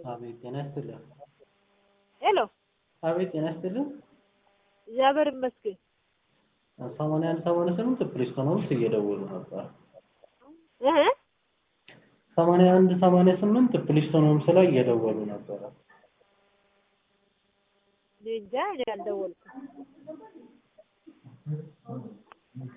አቤት ጤና ይስጥልን። ሄሎ አቤት ጤና ይስጥልን። እግዚአብሔር ይመስገን። ሰማንያ አንድ ሰማንያ ስምንት ፕሪስቶን ውስጥ እየደወሉ ነበር። እህ ሰማንያ አንድ ሰማንያ ስምንት ፕሊስቶን ሆምስ ላይ እየደወሉ ነበረ። እኔ እንጃ እኔ አልደወልኩም።